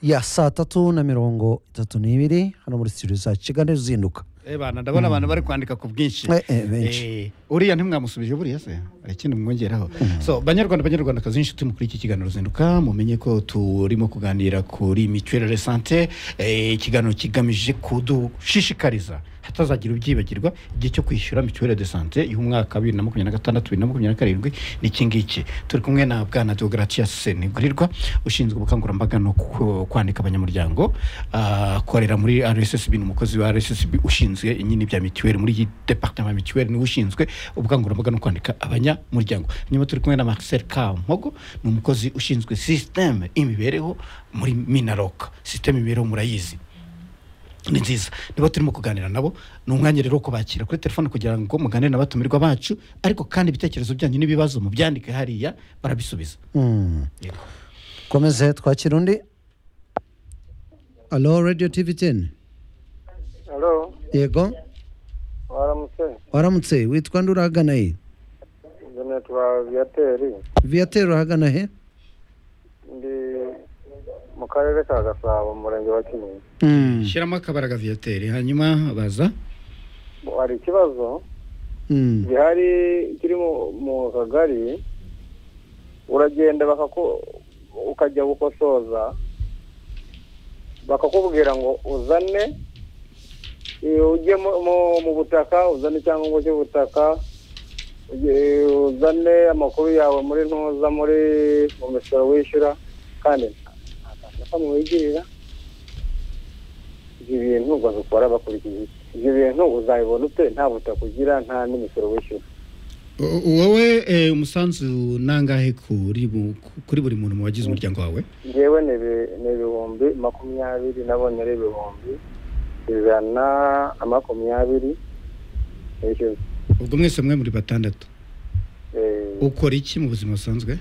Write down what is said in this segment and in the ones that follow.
ya saa tatu na mirongo itatu n'ibiri hano muri studio za kigali uzinduka Eh bana ndabona abantu bari kwandika ku bwinshi Eh, eh, benshi. Eh, uriya ntimwamusubije buriya se hari ikindi mwongeraho so banyarwanda banyarwandakazi inshuti mukuri iki kiganiro ruzinduka mumenye ko turimo kuganira kuri mituelle de santé eh, ikiganiro kigamije kudushishikariza hatazagira ubyibagirwa igihe cyo kwishyura mituelle de santé y'umwaka wa bibiri na makumyabiri na gatandatu bibiri na makumyabiri na karindwi ni iki ngiki turi kumwe na bwana deogratias senigurirwa ushinzwe ubukangurambaga no ku- kwandika abanyamuryango ah, akorera muri rssb ni umukozi wa rssb ushinzwe nyine ibya mituweli muri iyi departement ya mituweli niwe ushinzwe ubukangurambaga no kwandika abanyamuryango nyuma turi kumwe na marcel kampogo ni umukozi ushinzwe systeme imibereho muri minaroka systeme imibereho murayizi ni nziza niba turimo kuganira nabo ni umwanya rero wo kubakira kuri telefone kugira ngo muganire n'abatumirwa bacu ariko kandi ibitekerezo byanyu n'ibibazo mubyandike hariya barabisubiza Mm. komeze twakira undi alo radio tv 10 halo yego waramutse waramutse witwa nde urahagana he njye nitwa viyateri viateur urahagana he ndi mu karere ka gasabo mu murenge wa kinyinya Mm. shyiramo akabaraga viyateri hanyuma baza hari ikibazo Mm. gihari kiri mu- mu kagari uragenda bakaku ukajya gukosoza bakakubwira ngo uzane iyo ujye mu- mu- mu butaka uzane icyangombwa cy'ubutaka ujye- uzane amakuru yawe muri ntuza muri mu misoro wishyura kandi bakamwigirira ibyo bintu ngo zikora bakurikije ibyo bintu uzabibona ute nta butaka ugira nta n'imisoro wishyura O- wowe eh, umusanzu nangahe kuri bu- kuri buri muntu mu bagize umuryango wawe ngewe ni ibi- ni ibihumbi makumyabiri nabonera ibihumbi ijana na makumyabiri nishyuza ubwo mwese mwe muri batandatu Eh, ukora iki mu buzima busanzwe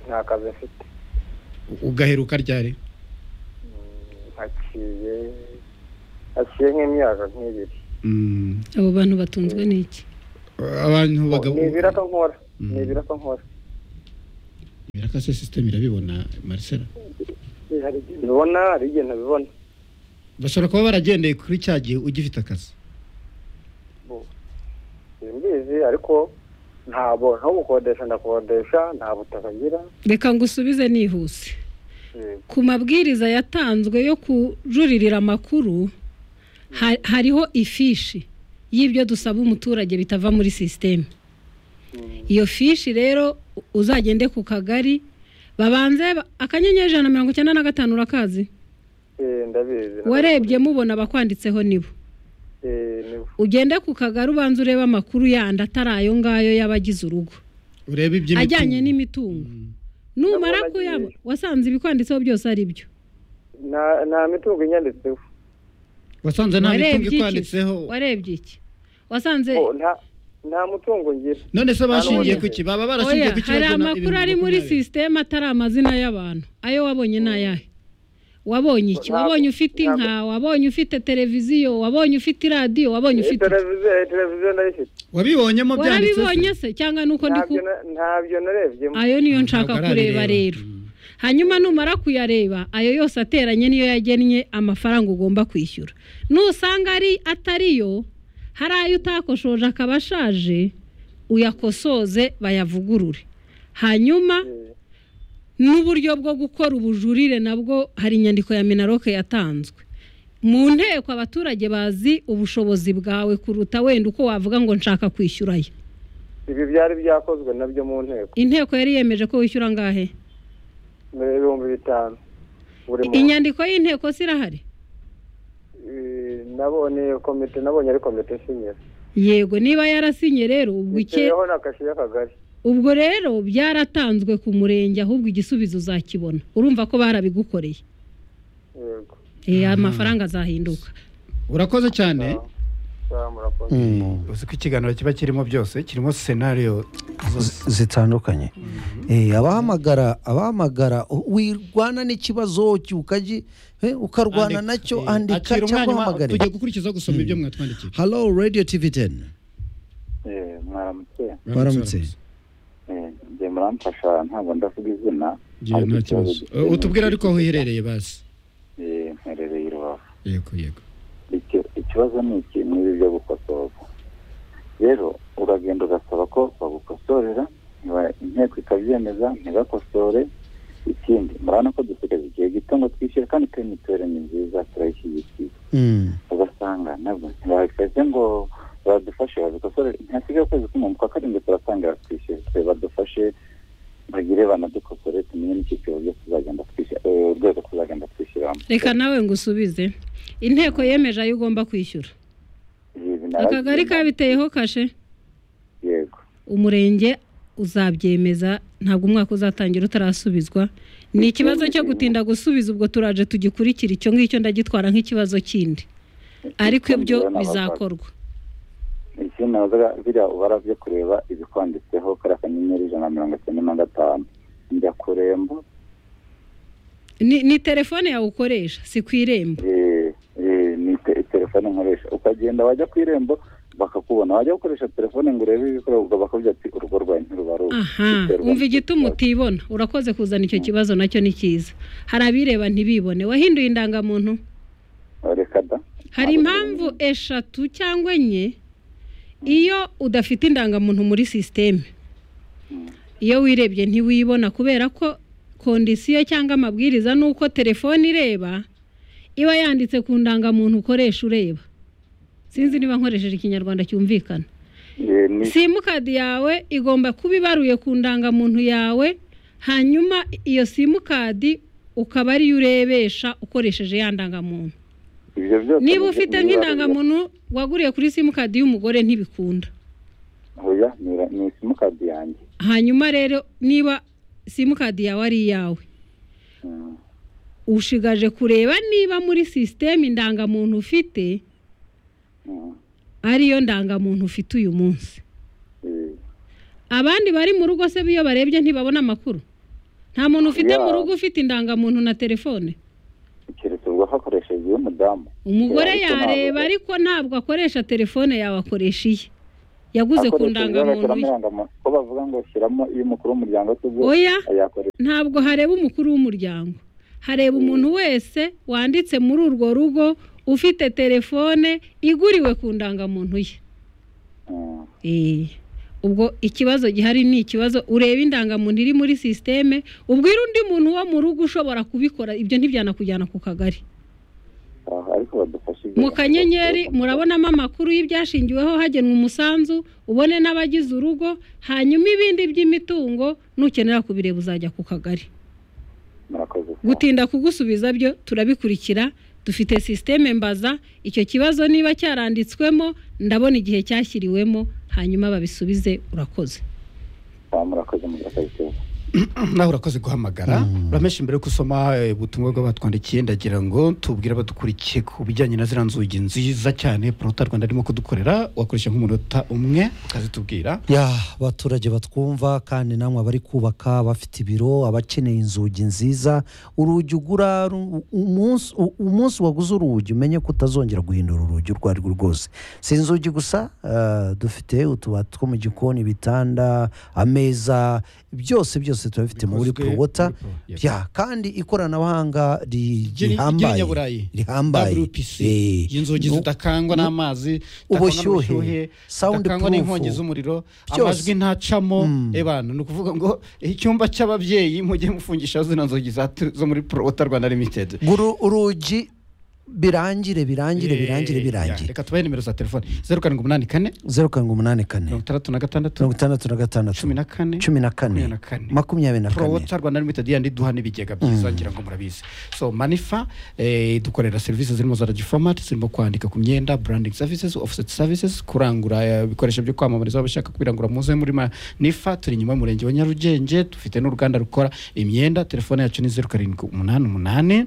nta kazi mfite U- ugaheruka ryari haciye haciye nk'imyaka nk'ibiri Mm, abo bantu batunzwe n'iki abantu bagabo ni ibiraka nkora ni Mm. ibiraka nkora biraka se system irabibona Marcela Eh, hari igihe mbibona hari igihe ntabibona bashobora kuba baragendeye kuri cya gihe ugifite akazi simbizi ariko ntabwo nko gukodesha ndakodesha nta butaka ngira reka ngo usubize nihuse Eh, ku mabwiriza yatanzwe yo kujuririra amakuru ha- hariho ifishi y'ibyo dusaba umuturage bitava muri sisiteme iyo fishi rero u- uzagende ku kagari babanze ba- akanyenyeri ijana na mirongo icyenda na gatanu urakazi eh, ndabizi warebye mubona abakwanditseho nibo Eh, nibo. ugende ku kagari ubanze urebe amakuru yandi atari ayo ngayo y'abagize urugo urebe iby'imitungo. ajyanye n'imitungo numara kuyabona wasanze ibikwanditseho byose ari byo nta nta mitungo inyanditseho wasanze nta mitungo warebye iki ikwanditseho warebye iki wasanze Oh, nta nta mutungo ngira none se bashingiye Nta ku ki baba barashingiye oya ku ki hari bagena amakuru ibintu ari muri makumyabiri? sisiteme atari amazina y'abantu ayo wabonye ni ayahe wabonye iki Ntabwo- wabonye ufite ntabwo- inka wabonye ufite televiziyo wabonye ufite iradiyo wabonye Eh, ufite televiziyo eh, televiziyo ndayifite wabibonyemo byanditse se? warabibonye se cyangwa nuko ndi ku Ntabyo na- ntabyo narebyemo ayo niyo nshaka Ntabwo kureba arabireba. rero Mm. hanyuma numara kuyareba ayo yose ateranye niyo yagennye amafaranga ugomba kwishyura nusanga ari atariyo hari ayo utakoshoje akaba ashaje uyakosoze bayavugurure hanyuma Eh, n'uburyo bwo gukora ubujurire nabwo hari inyandiko ya minaroke yatanzwe mu nteko abaturage bazi ubushobozi bwawe kuruta wenda uko wavuga ngo nshaka kwishyurayo ibi byari byakozwe nabyo mu nteko inteko yari yemeje ko wishyura angahe ni ibihumbi bitanu buri muntu inyandiko y'inteko si irahari Eh, nabonye komite nabonye ari komite isinyira yego niba yarasinye rero ubwo ike biteyeho na kashi y'akagari ubwo rero byaratanzwe ku murenge ahubwo igisubizo uzakibona urumva ko barabigukoreye yego Eh, Ah. amafaranga azahinduka urakoze cyane Ah, ah, murakoze Mm. uzi ko ikiganiro kiba kirimo byose kirimo senariyo Z- zitandukanye Eh, abahamagara abahamagara u- wirwana n'ikibazo cy- ukaji eh, ukarwana nacyo andika cyangwa uhamagare tugiye gukurikiza gusoma ibyo mwatwandikiye halo radio tv 10 mwaramutse Waramutse. Eh, njye muramfasha ntabwo ndavuga izina ngiye nta kibazo Eh, utubwire ariko aho uherereye basi yego yego icyo ikibazo ni iki niba ibyo gukosorwa rero uragenda ugasaba ko bagukosorera niba inteko ikabyemeza ntibakosore ikindi murabona ko dusigaje igihe gito ngo twishyure kandi turi mituweli ni nziza turayishyigikiye ugasanga nabwo ntibabikoze ngo badufashe babikosore ntihasigaye ukwezi kumwe mu kwa karindwi turatangira twishyure badufashe bagire banadukosore tumenye n'icyiciro byo tuzagenda twishyura urwego tuzagenda twishyuramo reka nawe ngo usubize inteko yemeje ayo ugomba kwishyura akagari kabiteyeho kashe yego umurenge uzabyemeza ntabwo umwaka uzatangira utarasubizwa ni ikibazo cyo gutinda gusubiza ubwo turaje tugikurikira icyo ngicyo ndagitwara nk'ikibazo kindi ariko ibyo bizakorwa iki nazaga biriya ubara byo kureba ibikwanditseho kariya kanyenyeri ijana na mirongo icyenda na gatanu njya ku rembo ni ni telefone yawe ukoresha si ku irembo ni telefone nkoresha ukagenda wajya ku irembo bakakubona wajya gukoresha telefone ngo urebe ibikorerwa bakabwira ati urugo rwawe ntirubaruka aha wumva igituma utibona urakoze kuzana icyo kibazo nacyo ni cyiza hari abireba ntibibone wahinduye indangamuntu reka da hari impamvu eshatu cyangwa enye iyo udafite indangamuntu muri sisiteme iyo wirebye ntiwibona kubera ko kondisiyo cyangwa amabwiriza ni uko telefone ireba iba yanditse ku ndangamuntu ukoresha ureba sinzi niba nkoresheje ikinyarwanda cyumvikana simukadi yawe igomba kuba ibaruye ku ndangamuntu yawe hanyuma iyo simukadi ukaba ariyo urebesha ukoresheje ya ndangamuntu ibyo byose niba ufite nk'indangamuntu waguriye kuri simukadi y'umugore ntibikunda oya ni simukadi yanjye hanyuma rero niba simukadi yawe ari iyawe ushigaje kureba niba muri sisiteme indangamuntu ufite ariyo ndangamuntu ufite uyu munsi abandi bari mu rugo se iyo barebye ntibabona amakuru nta muntu ufite mu rugo ufite indangamuntu na telefone keretse ubwo hakoresheje iy'umudamu umugore yareba ariko ntabwo akoresha telefone yawe akoresha iye yaguze ku ndangamuntu ye ko bavuga ngo shyiramo iy'umukuru w'umuryango oya ntabwo hareba umukuru w'umuryango hareba umuntu wese wanditse muri urwo rugo ufite telefone iguriwe ku ndangamuntu ye ubwo ikibazo gihari ni ikibazo ureba indangamuntu iri muri sisiteme ubwira undi muntu wo mu rugo ushobora kubikora ibyo ntibyanakujyana ku kagari mu kanyenyeri murabonamo amakuru y'ibyashingiweho hagenwa umusanzu ubone n'abagize urugo hanyuma ibindi by'imitungo nukenera kubireba uzajya ku kagari gutinda kugusubiza byo turabikurikira dufite sisiteme mbaza icyo kibazo niba cyaranditswemo ndabona igihe cyashyiriwemo hanyuma babisubize urakoze murakoze mu nawe urakoze guhamagara uramesha imbere yo gusoma ubutumwa bw'abatwandikiye ndagira ngo tubwire abadukurikiye ku bijyanye na ziriya nzugi nziza cyane porota rwanda arimo kudukorera wakoresha nk'umunota umwe ukazitubwira ya abaturage batwumva kandi namwe abari kubaka bafite ibiro abakeneye inzugi nziza urugi ugura umunsi waguze urugi umenye ko utazongera guhindura urugi urwo rwo rwose si inzugi gusa dufite utubati two mu gikoni ibitanda ameza byose byose byose tuba bifite muri porowota bya kandi ikoranabuhanga rihambaye rihambaye inzugi zidakangwa n'amazi ubushyuhe sawundi purufu n'inkongi z'umuriro amajwi ntacamo ebana ni ukuvuga ngo icyumba cy'ababyeyi mujye mufungisha zino nzugi zo muri porowota rwanda limitedi urugi birangire birangire birangire birangire reka tubahe nimero za telefone zeru karindwi umunani kane zeru karindwi umunani kane mirongo itandatu na gatandatu mirongo itandatu na gatandatu cumi na kane cumi na kane makumyabiri na kane porowota rwanda limitedi yandi duha n'ibigega byiza ngira ngo murabizi so manifa dukorera serivisi zirimo za radiyo fomati zirimo kwandika ku myenda burandingi savisizi ofuseti savisizi kurangura ibikoresho byo kwamamariza abashaka kubirangura muze muri manifa turi inyuma y'umurenge wa nyarugenge dufite n'uruganda rukora imyenda telefone yacu ni zeru karindwi umunani umunani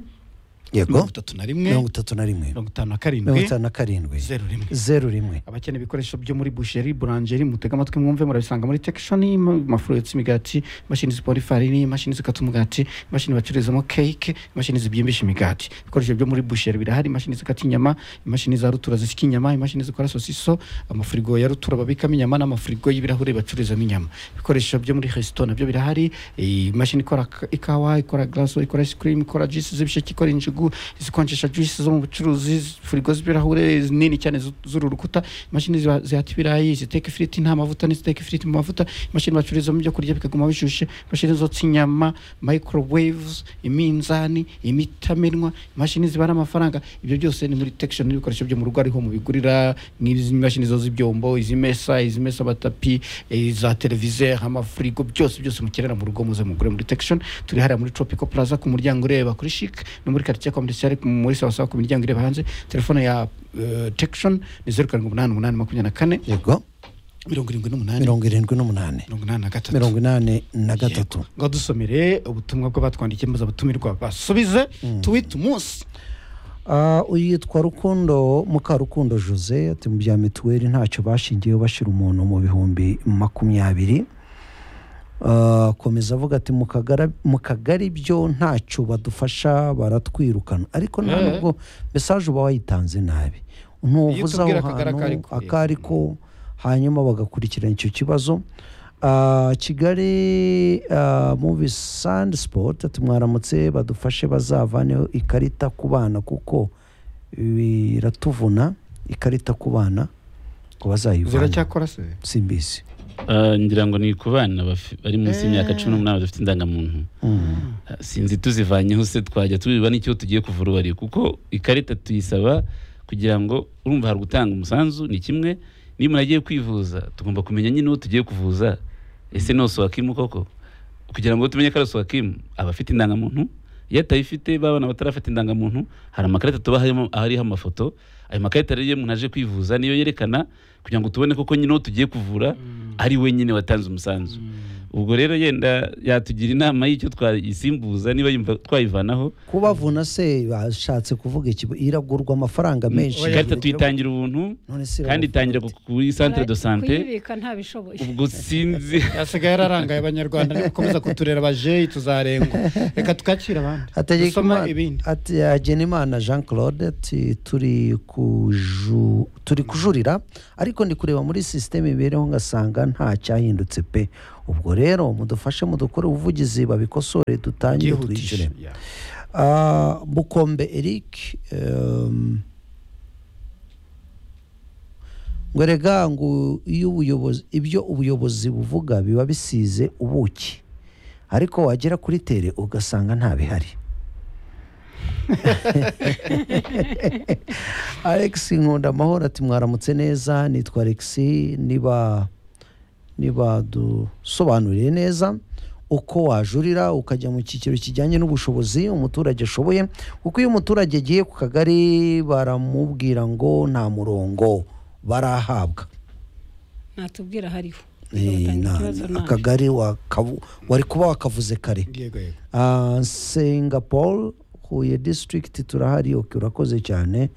yego mirongo itatu na rimwe mirongo itatu na rimwe mirongo itanu na mirongo karindwi itanu na karindwi zeru rimwe zeru rimwe abakeneye ibikoresho byo muri busheri buranjeri mutega amatwi mwumve murabisanga muri tekishoni amafuruyetsi imigati imashini zipora ifarini imashini zikata umugati imashini bacururizamo keke imashini zibyimbisha imigati ibikoresho byo muri busheri birahari imashini zikata inyama imashini za rutura zisika inyama imashini zikora sosiso amafirigo ya rutura babikamo inyama n'amafirigo y'ibirahure bacururizamo inyama ibikoresho byo muri resito nabyo birahari imashini ikora ikawa ikora garaso ikora isikirimu ikora jisi z'ibisheke ikora injugu zikonjesha juice zo mu bucuruzi firigo z'ibirahure nini cyane zu- z'uru rukuta imashini ziba- zihata ibirayi ziteka ifiriti nta mavuta n'iziteka ifiriti mu mavuta imashini bacururizamo ibyo kurya bikaguma bishushe imashini zotsa inyama microwaves iminzani imitamenwa imashini zibara amafaranga ibyo byose ni muri detection n'ibikoresho byo mu rugo ariho mubigurira nk'izi mashini zo z'ibyombo izimesa izimesa amatapi eh, za televiziyo amafirigo byose byose mukenera mu rugo muze mugure muri detection turi hariya muri tropical plaza ku muryango ureba kuri chic no muri quartier commercial muri sawa sawa ku miryango ireba hanze telefone ya eh, detection ni zeru karindwi umunani umunani makumyabiri na kane yego mirongo irindwi n'umunani mirongo irindwi n'umunani mirongo inani na gatatu mirongo inani na gatatu ngo dusomere ubutumwa bw'abatwandikiye maze abatumirwa basubize tuwite umunsi Ah, yitwa rukundo mukarukundo jose ati mu bya mituweli ntacyo bashingiyeho bashyira umuntu mu bihumbi makumyabiri Ah, akomeza avuga ati "Mu kagara- mu kagari byo ntacyo badufasha baratwirukana ariko nta Eh. nubwo mesaje uba wayitanze nabi ntuvuze aho utubwira akagari hantu ako ariko, yego. ako ariko hanyuma bagakurikirana icyo kibazo Ah, kigali ah, muvi sandi sipoti ati mwaramutse badufashe bazavaneho ikarita ku bana kuko biratuvuna ikarita ku bana ngo bazayivane ziracyakora se simbizi Ah, ngira ngo ni ku bana bafi- bari munsi y'imyaka cumi n'umunani badafite indangamuntu Ah, sinzi tuzivanyeho se twajya tubiba n'icyo tugiye kuvura uwari kuko ikarita tuyisaba kugira ngo urumva hari gutanga umusanzu ni kimwe niba umuntu agiye kwivuza tugomba kumenya nyine uwo tugiye kuvuza ese ni osowakimu koko kugira ngo tumenye ko ari osowakimu aba afite indangamuntu iyo atayifite babana batarafata indangamuntu hari amakarita tuba harimo ariho amafoto ayo makarita rero iyo umuntu aje kwivuza niyo yerekana kugira ngo tubone koko nyine uwo tugiye kuvura ari we nyine watanze umusanzu ubwo rero yenda yatugira inama y'icyo twayisimbuza niba yumva twayivanaho kubavuna se bashatse kuvuga iki iragurwa amafaranga menshi ikarita tuyitangira ubuntu None se irabavuga kandi itangira bate? ku- kuri centre de sante kuyibika ntabishoboye ubwo sinzi yasigaye yararangaye abanyarwanda ariko ukomeza kuturera abajeyi tuzarengwa reka tukakira abandi dusoma Hategekimana- ibindi ati hagenimana jean claude ati turi kuju turi kujurira ariko ndi kureba muri sisiteme imibereho ngasanga nta cyahindutse pe ubwo rero mudufashe mudukore ubuvugizi babikosore dutangire twishyure byihutisha Yeah. Ah, bukombe eric em, ngo erega ngo iyo ubuyobozi ibyo ubuyobozi buvuga biba bisize ubuki ariko wagera kuri tere ugasanga nta bihari alex nkunda amahoro ati mwaramutse neza nitwa alex niba nibadusobanuriye neza uko wajurira ukajya mu cyiciro kijyanye n'ubushobozi umuturage ashoboye kuko iyo umuturage agiye ku kagari baramubwira ngo nta murongo barahabwa ntatubwira hariho Eh, Bagatanga na- ikibazo na- nabi. akagari wakavu- wari kuba wakavuze kare yego yego Ah, singapore huye district turahari ok urakoze cyane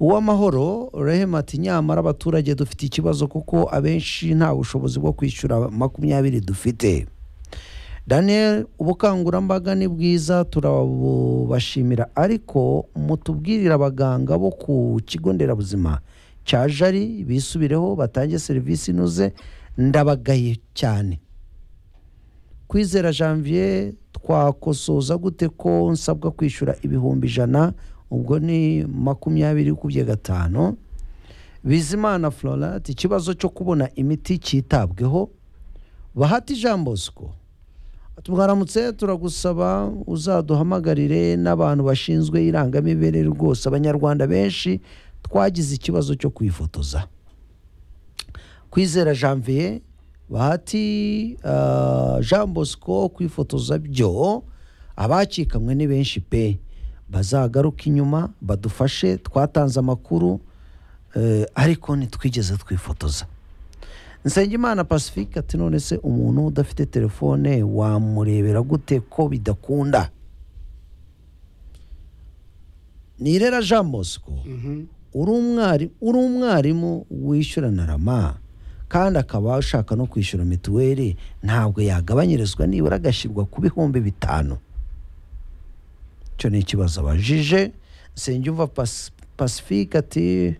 uw'amahoro rehema ati nyamara abaturage dufite ikibazo kuko abenshi nta bushobozi bwo kwishyura makumyabiri dufite daniel ubukangurambaga ni bwiza turabubashimira ariko mutubwirire abaganga bo ku kigo nderabuzima cya jari bisubireho batange serivisi inoze ndabagaye cyane kwizera janvier twakosoza gute ko nsabwa kwishyura ibihumbi ijana ubwo ni makumyabiri ukubye gatanu bizimana flora ati ikibazo cyo kubona imiti cyitabweho bahati jean bosco twaramutse turagusaba uzaduhamagarire n'abantu bashinzwe irangamimerere rwose abanyarwanda benshi twagize ikibazo cyo kwifotoza kwizera janvier bahati ah, jean bosco kwifotoza byo abacikamwe ni benshi pe bazagaruka inyuma badufashe twatanze amakuru eh, ariko ntitwigeze twifotoza nsengimana pacifique ati none se umuntu udafite telefone wamurebera gute ko bidakunda nirera jean bosco Mhm. uri umwari uri umwarimu wishyura na rama kandi akaba ashaka no kwishyura mituweli ntabwo yagabanyirizwa nibura agashyirwa ku bihumbi bitanu icyo ni ikibazo abajije nsengiyumva Pas- pacifique ati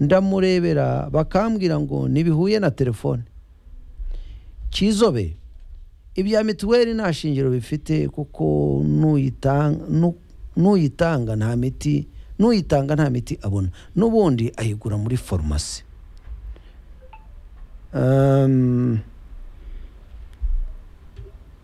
ndamurebera bakambwira ngo ntibihuye na telefone kizobe ibya mituweli nta shingiro bifite kuko n'uyitanga n'uyitanga nta miti n'uyitanga nta miti abona n'ubundi ayigura muri farumasi Ehm,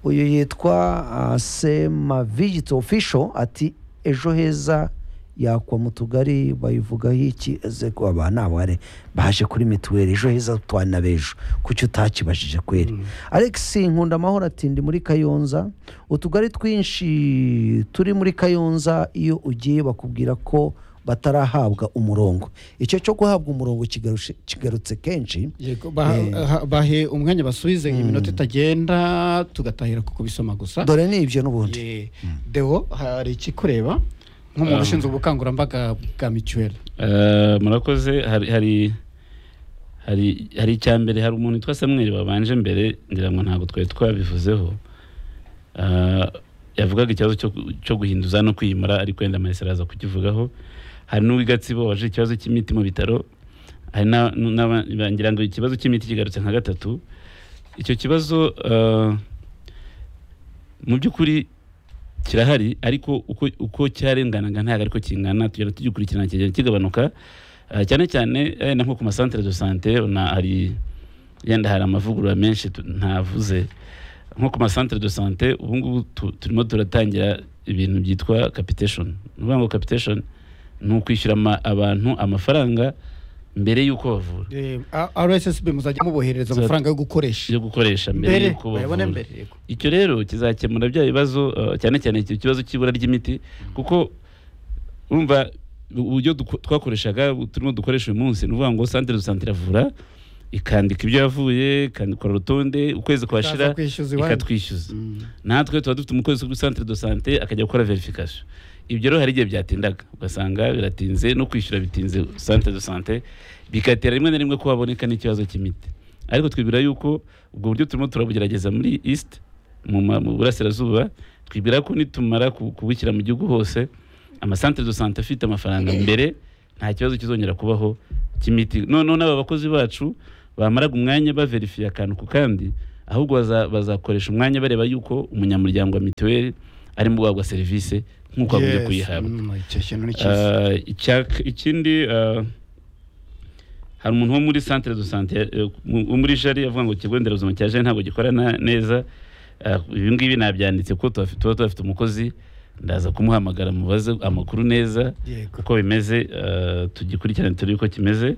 uyu yitwa ah, sema vigito official ati ejo heza yakwa mu tugari bayivugaho iki eze ko aba ni abare baje kuri mituweli ejo heza twana b'ejo kuki utakibajije kweri alex nkunda amahoro ati ndi muri kayonza utugari twinshi turi muri kayonza iyo ugiye bakubwira ko batarahabwa umurongo icyo cyo guhabwa umurongo kigarushe- kigarutse kenshi Yego, baha- ha- bahe umwanya basubize iminota itagenda tugatahira ku kubisoma gusa dore ni ibyo n'ubundi Ye. deo hari ikikureba nk'umuntu ushinzwe ubukangurambaga bwa mituweli Eh, murakoze hari hari hari hari icya mbere hari umuntu witwa Samuel babanje mbere ngira ngo ntabwo twari twabivuzeho Eh, yavugaga ikibazo cyo gu- cyo guhinduza no kwimura ariko wenda Mayisera araza kukivugaho hari n'uw'igatsibo waje ikibazo cy'imiti mu bitaro hari na- n'aba- ngira ngo ikibazo cy'imiti kigarutse nka gatatu icyo kibazo eh, mu by'ukuri kirahari ariko uko, uko cyarenganaga ntabwo ariko kingana tugenda tugikurikirana kigenda kigabanuka Ah, cyane cyane eh, na nko ku masantere de sante na hari yenda hari amavugurura menshi tu- ntavuze nko ku masantere de sante ubu ngubu tu- turimo turatangira ibintu byitwa capitation ni ukuvuga ngo capitation ni ukwishyura ama- abantu amafaranga mbere y'uko bavura rssb muzajya muboherereza Za- amafaranga yo gukoresha yo gukoresha mbere mbere y'uko bayabone bavura mbere yego. icyo rero kizakemura bya bibazo uh, cyane cyane icyo kibazo cy'ibura ry'imiti kuko urumva uburyo duko- twakoreshaga bu- turimo dukoresha uyu munsi ni ukuvuga ngo santere du sante iravura ikandika ibyo yavuye ikandikora urutonde ukwezi kwashira Ikaza kwishyuza iwanyu. ikatwishyuza Mm. natwe tuba dufite umukozi kuri centre de sante akajya gukora verification ibyo rero hari igihe byatindaga ugasanga biratinze no kwishyura bitinze centre de sante bigatera rimwe na rimwe ko haboneka n'ikibazo cy'imiti ariko twibwira yuko ubwo buryo turimo turabugerageza muri east mu ma- mu burasirazuba twibwira ko nitumara ku- kubushyira mu gihugu hose amasantere de sante afite amafaranga mbere nta kibazo kizongera kubaho cy'imiti noneho n'aba bakozi bacu bamaraga umwanya baverifiye akantu ku kandi ahubwo baza- bazakoresha umwanya bareba yuko umunyamuryango wa mituweli arimo guhabwa serivisi nk'uko agombye Yes. kuyihabwa Mm, icyo kintu ni cyiza Ah, icyaka- ikindi ah, hari umuntu wo muri centre de sante eh, mu- wo muri jari avuga ngo ikigo nderabuzima cya jari ntabwo gikora na- neza Ah, ibi ngibi nabyanditse kuko tuba tuba tuhafite umukozi ndaza kumuhamagara mubaze amakuru neza Yego. uko bimeze ah, tugikurikirane turebe uko kimeze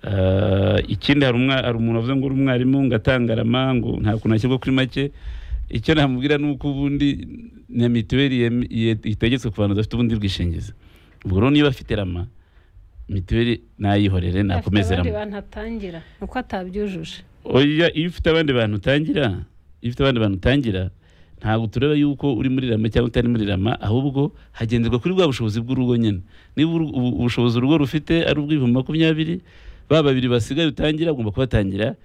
Ah, ikindi hari umwa- hari umuntu wavuze ngo uri umwarimu ngo atangarama ngo nta kuntu ashyirwa kuri make icyo namubwira ni uko ubundi na mituweli yem- ye- itegetswe ku bantu badafite ubundi bwishingizi ubwo rero niba afite rama mituweli nayihorere nakomeze abandi rama bantu atangira ni uko atabyujuje oya iyo ufite abandi bantu utangira iyo ufite abandi bantu utangira ntabwo tureba yuko uri muri rama cyangwa utari muri rama ahubwo hagenderwa kuri bwa bushobozi bw'urugo nyine niba uru- ubu- ubushobozi urugo rufite ari ubw'ibihumbi makumyabiri ba babiri basigaye utangira ugomba kubatangira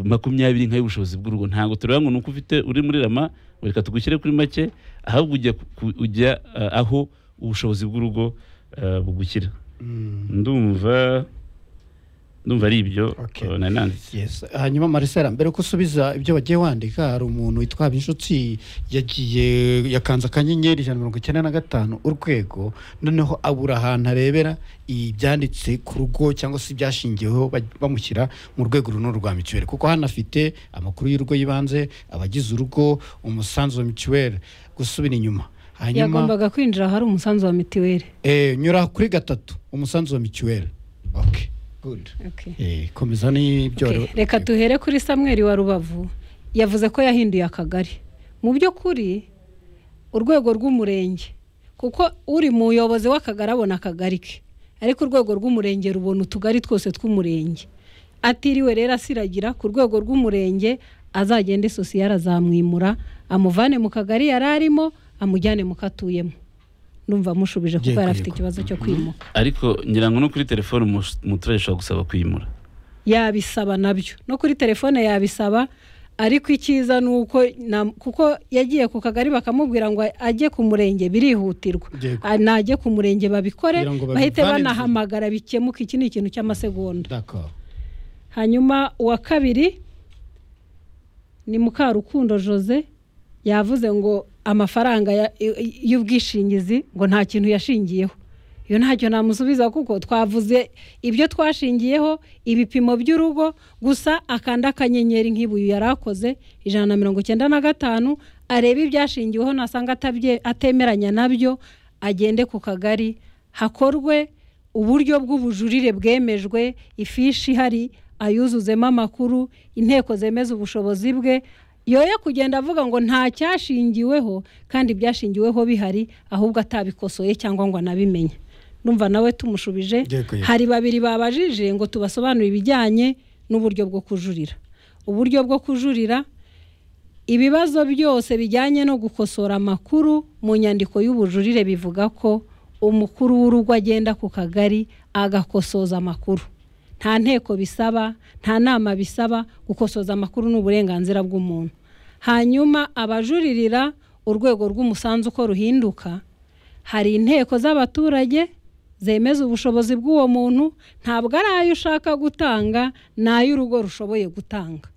makumyabiri nk'ay'ubushobozi bw'urugo ntabwo tureba ngo ni uko ufite uri muri rama ngo reka tugushyire kuri make ahubwo ujya ku- ujya ah, aho ubushobozi bw'urugo ah, bugushyira Mm. ndumva ndumva ari ibyo Okay. ah, nari nanditse Yes. hanyuma marisera mbere ko usubiza ibyo wagiye wandika hari umuntu witwa inshuti yagiye yakanze akanyenyeri ijana na mirongo icyenda na gatanu urwego noneho abura ahantu arebera ibyanditse ku rugo cyangwa se ibyashingiweho baj- bamushyira mu rwego runo rwa mituweli kuko hano afite amakuru y'urugo y'ibanze abagize urugo umusanzu wa mituweli gusubira inyuma hanyuma yagombaga kwinjira ahari umusanzu wa mitiweli eh, nyura kuri gatatu umusanzu wa mituweli okay. Good. Okay. Eh, komeza n'ibyo Okay, wari- reka tuhere kuri samweri wa rubavu yavuze ko yahinduye akagari mu by'ukuri urwego rw'umurenge kuko uri muyobozi w'akagari abona akagari ke ariko urwego rw'umurenge rubona utugari twose tw'umurenge atiriwe rero asiragira ku rwego rw'umurenge azagende sosiyare azamwimura amuvane mu kagari yari arimo amujyane mu katuyemo ndumva mushubije kuko Yego, yari afite yego. ikibazo cyo kwimuka ariko ngira ngo no kuri telefone umus- umuturage ashobora gusaba kwimura yabisaba nabyo no kuri telefone yabisaba ariko icyiza ni uko na- kuko yagiye ku kagari bakamubwira ngo ajye ku murenge birihutirwa Yego. Ah, najye ku murenge babikore Kugira ngo bahite babivane inzira. banahamagara bikemuke iki ni ikintu cy'amasegonda D'accord. hanyuma uwa kabiri ni mukarukundo jose yavuze ngo amafaranga ya- y'ubwishingizi ngo nta kintu yashingiyeho iyo ntacyo namusubiza kuko twavuze ibyo twashingiyeho ibipimo by'urugo gusa akanda akanyenyeri nk'ibuye yari akoze ijana na mirongo icyenda na gatanu arebe ibyashingiweho nasanga atabye- atemeranya nabyo agende ku kagari hakorwe uburyo bw'ubujurire bwemejwe ifishi ihari ayuzuzemo amakuru inteko zemeza ubushobozi bwe yoye kugenda avuga ngo nta cyashingiweho kandi ibyashingiweho bihari ahubwo atabikosoye cyangwa ngo anabimenye numva nawe tumushubije Dekuye. hari babiri babajije ngo tubasobanurire ibijyanye n'uburyo bwo kujurira uburyo bwo kujurira ibibazo byose bijyanye no gukosora amakuru mu nyandiko y'ubujurire bivuga ko umukuru w'urugo agenda ku kagari agakosoza amakuru nta nteko bisaba nta nama bisaba gukosoza amakuru ni uburenganzira bw'umuntu hanyuma abajuririra urwego rw'umusanzu uko ruhinduka hari inteko z'abaturage zemeza ubushobozi bw'uwo muntu ntabwo ari ayo ushaka gutanga ni ay'urugo rushoboye gutanga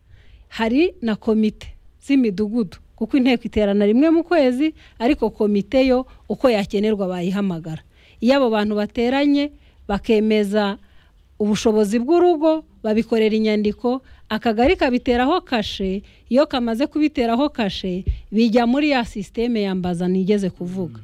hari na komite z'imidugudu kuko inteko iterana rimwe mu kwezi ariko komite yo uko yakenerwa bayihamagara iyo abo bantu bateranye bakemeza ubushobozi bw'urugo babikorera inyandiko akagari kabiteraho kashe iyo kamaze kubiteraho kashe bijya muri ya sisiteme yambaza nigeze kuvuga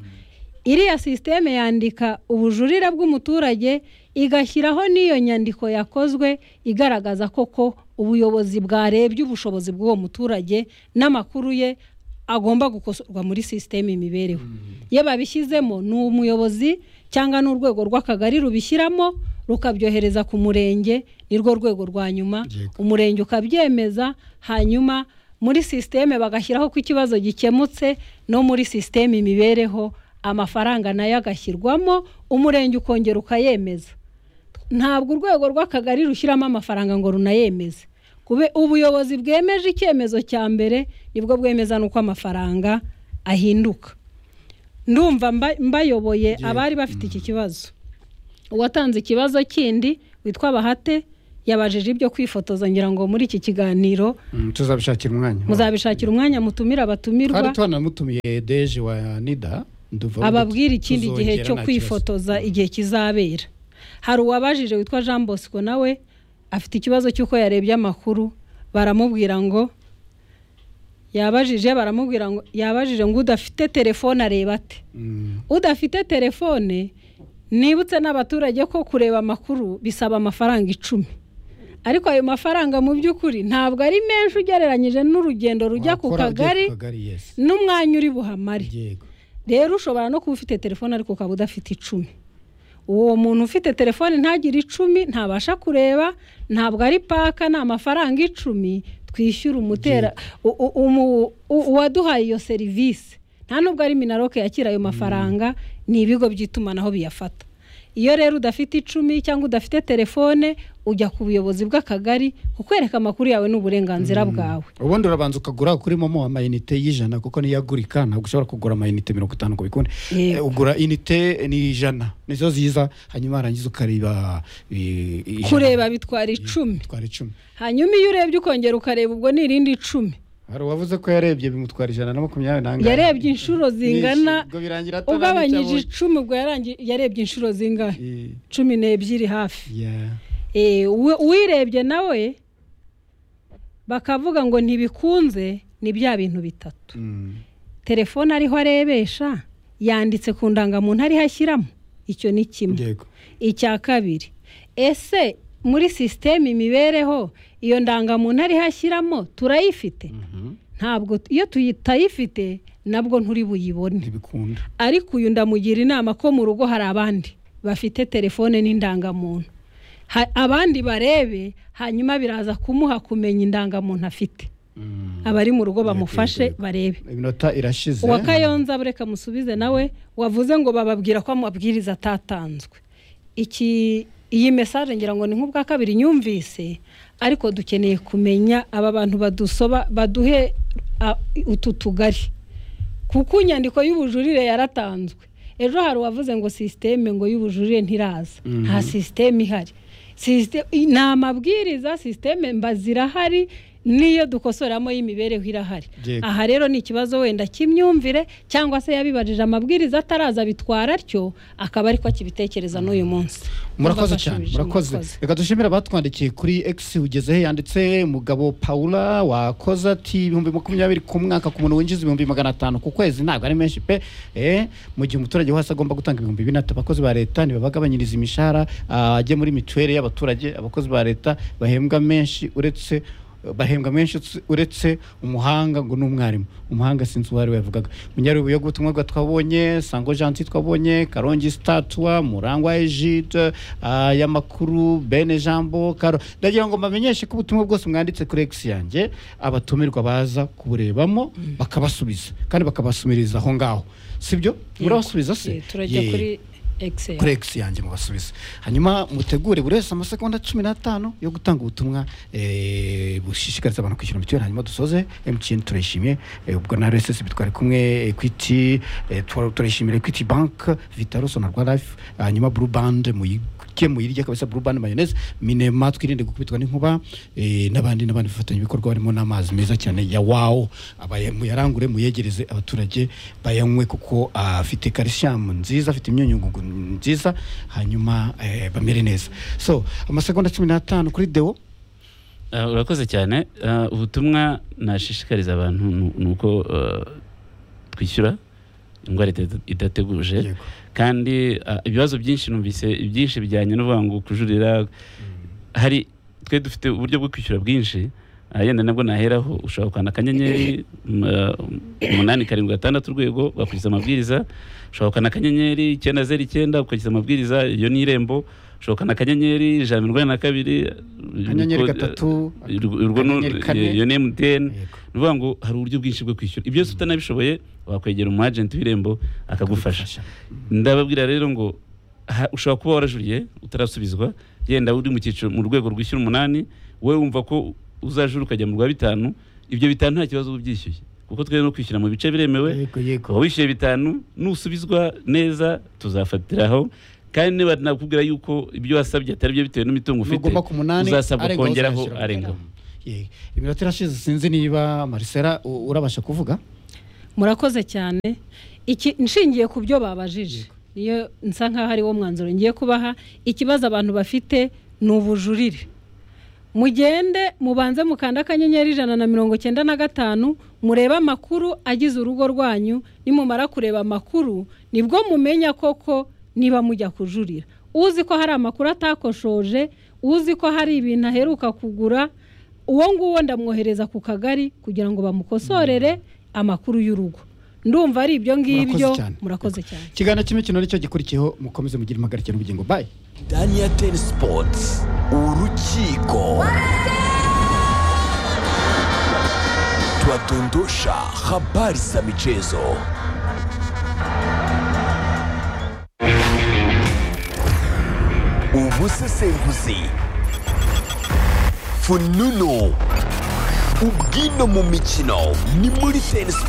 iriya sisiteme yandika ubujurire bw'umuturage igashyiraho n'iyo nyandiko yakozwe igaragaza koko ubuyobozi bwarebye ubushobozi bw'uwo muturage n'amakuru ye agomba gukosorwa muri sisiteme imibereho iyo babishyizemo ni umuyobozi cyangwa n'urwego rw'akagari rubishyiramo rukabyohereza ku murenge nirwo rwego rwa nyuma Yego. umurenge ukabyemeza hanyuma muri sisiteme bagashyiraho ko ikibazo gikemutse no muri sisiteme imibereho amafaranga nayo agashyirwamo umurenge ukongera ukayemeza ntabwo urwego rw'akagari rushyiramo amafaranga ngo runayemeze kube ubuyobozi bwemeje icyemezo cya mbere nibwo bwemeza n'uko amafaranga ahinduka ndumva mba- mbayoboye abari bafite iki kibazo uwatanze ikibazo kindi witwa bahate yabajije ibyo kwifotoza ngira ngo muri iki kiganiro Mm, tuzabishakira umwanya muzabishakira umwanya mutumira abatumirwa twari twanamutumiye deje wa nida nduva ababwira ikindi gihe tuzongera cyo nta kwifotoza igihe kizabera hari uwabajije witwa jean bosco nawe afite ikibazo cy'uko yarebye amakuru baramubwira ngo yabajije baramubwira ngo yabajije ngo udafite telefone areba ate kibazo. Mm, udafite telefone nibutse n'abaturage ko kureba amakuru bisaba amafaranga icumi ariko ayo mafaranga mu by'ukuri ntabwo ari menshi ugereranyije n'urugendo rujya ku wakora ugiye kagari yes. n'umwanya uri buhamare yego rero ushobora no kuba ufite telefone ariko ukaba udafite icumi uwo muntu ufite telefone ntagire icumi ntabasha kureba ntabwo ari paka ni amafaranga icumi twishyura umutera u- u- umu- u- uwaduhaye iyo serivisi nta nubwo ari minaroke yakira ayo mafaranga ni ibigo by'itumanaho biyafata iyo rero udafite icumi cyangwa udafite telefone ujya ku buyobozi bw'akagari kukwereka amakuru yawe ni uburenganzira bwawe ubundi urabanza ukagura kuri momo amayinite y'ijana kuko niyo agurika ntabwo ushobora kugura amayinite mirongo itanu ngo bikunde Eh, Yego. ugura inite ni ijana nizo ziza hanyuma warangiza ukareba i- ijana. kureba bitwara icumi bitwara icumi hanyuma iyo urebye ukongera ukareba ubwo ni irindi icumi hari uwavuze ko yarebye bimutwara ijana na makumyabiri n'angahe yarebye inshuro zingana Nyinshi, ubwo birangira atabonye ugabanyije icyo icumi ubwo yarangi- yarebye inshuro zingahe abonye. cumi n'ebyiri hafi Eh, yeah. Eh, uwe- uwirebye nawe bakavuga ngo ntibikunze ni bya bintu bitatu Mm. telefone ariho arebesha yanditse ku ndangamuntu ariho ashyiramo icyo ni kimwe yego icya kabiri ese muri sisiteme imibereho iyo ndangamuntu ariho ashyiramo turayifite ntabwo iyo tuyitayifite nabwo nturi buyibone ntibikunda ariko uyu ndamugira inama ko mu rugo hari abandi bafite telefone n'indangamuntu Ha- abandi barebe hanyuma biraza kumuha kumenya indangamuntu afite abari mu rugo bamufashe barebe iminota irashize uwa kayonza bureka musubize nawe wavuze ngo bababwira ko amabwiriza atatanzwe iki iyi mesaje ngira ngo ni nk'ubwa kabiri nyumvise ariko dukeneye kumenya aba bantu badusoba baduhe a, utu tugari kuko inyandiko y'ubujurire yaratanzwe ejo hari uwavuze ngo sisiteme ngo y'ubujurire ntiraza nta sisiteme ihari Sisite- i- ni amabwiriza sisiteme mba zirahari n'iyo dukosoramo y'imibereho irahari Yego. aha rero ni ikibazo wenda cy'imyumvire cyangwa se yabibarije amabwiriza ataraza bitwara atyo akaba ariko akibitekereza n'uyu munsi murakoze Ndabashubije, cyane murakoze reka dushimire abatwandikiye kuri x ugezeho yanditse mugabo paula wakoze ati ibihumbi makumyabiri ku mwaka ku muntu winjiza ibihumbi magana atanu ku kwezi ntabwo ari menshi pe Eh, mu gihe umuturage wese agomba gutanga ibihumbi bine ati abakozi ba leta ntibabagabanyiriza imishahara ah, ajye muri mituweli y'abaturage abakozi ba leta bahembwa menshi uretse bahembwa menshi utse- uretse umuhanga ngo ni umwarimu umuhanga sinzi uwo ari we yavugaga munyarubuye gutumwa bwa twabonye sango janti twabonye karongi statwa murangwa egide y'amakuru bene jambo karo ndagira ngo mbamenyeshe ko ubutumwa bwose mwanditse kuri egisi yanjye abatumirwa baza kuburebamo bakabasubiza kandi bakabasumiriza aho ngaho sibyo murabasubiza se Eh, turajya Ye- kuri excel kuri egisi yanjye mubasubize hanyuma mutegure buri wese amasegonda cumi n'atanu yo gutanga ubutumwa eh, bushishikariza abantu kwishyura mituweli hanyuma dusoze emutiyeni turayishimiye eh, ubwo na rssb twari kumwe ekwiti turayishimira ekwiti banki vitaro sonarwa life hanyuma buru bande muyige muyirya kabisa buru bande mayoneze minema twirinde gukubitwa n'inkuba eh, n'abandi n'abandi bafatanyabikorwa barimo n'amazi meza cyane ya wawo abaye- muyarangure muyegereze abaturage bayanywe kuko ah, afite calcium nziza afite imyunyungugu nziza hanyuma eh, bamere neza so amasegonda cumi n'atanu kuri deo Ah, urakoze cyane Ah, ubutumwa nashishikariza abantu nu- ni uko ah, twishyura indwara ida- idateguje Yego. kandi ah, ibibazo byinshi numvise byinshi bijyanye no kuvuga ngo kujurira hari twe dufite uburyo bwo kwishyura bwinshi Ah, yenda nabwo naheraho ushobora gukanda akanyenyeri m- ah, umunani karindwi gatandatu urwego ugakurikiza amabwiriza ushobora gukanda akanyenyeri icyenda zeru icyenda ugakurikiza amabwiriza iyo ni irembo ushobora gukanda akanyenyeri ijana na mirongo inani na kabiri akanyenyeri ubwo- gatatu urwo ni akanyenyeri kane. iyo ni MTN ni Yego. ukuvuga ngo hari uburyo bwinshi bwo kwishyura ibyo byose utanabishoboye wakwegera umu agent w'irembo akagufasha ndababwira rero ngo ha- ushobora kuba warajuriye utarasubizwa yenda uri mu cyiciro mu rwego rwishyura umunani wowe wumva ko uzajura ukajya mu rwa bitanu ibyo bitanu nta kibazo uba ubyishyuye kuko twe no kwishyura mu bice biremewe yego yego kuba wishyuye bitanu nusubizwa neza tuzafatiraho kandi niba nakubwira yuko ibyo wasabye atari byo bitewe n'imitungo ufite nugomba ku munani uzasabwa arengaho kongeraho uzayashyira. arengaho Yego. iminota irashize sinzi niba marisera u- urabasha kuvuga murakoze cyane iki nshingiye ku byo babajije niyo nsa nkaho ari wo mwanzuro ngiye kubaha ikibazo abantu bafite ni ubujurire mugende mubanze mukanda akanyenyeri ijana na mirongo cyenda na gatanu murebe amakuru agize urugo rwanyu nimumara kureba amakuru nibwo mumenya koko niba mujya kujurira uzi ko hari amakuru atakoshoje uzi ko hari ibintu aheruka kugura uwo nguwo ndamwohereza ku kagari kugira ngo bamukosorere amakuru y'urugo ndumva ari ibyo ngibyo Murakoze cyane. murakoze cyane ikiganiro cy'imikino nicyo gikurikiyeho mukomeze mugire impagarike n'ubugingo bayi daniel ten sports urukiko twadondosha habari za michezo ubusesenguzi fununu ubwino mu mikino ni muri ten sports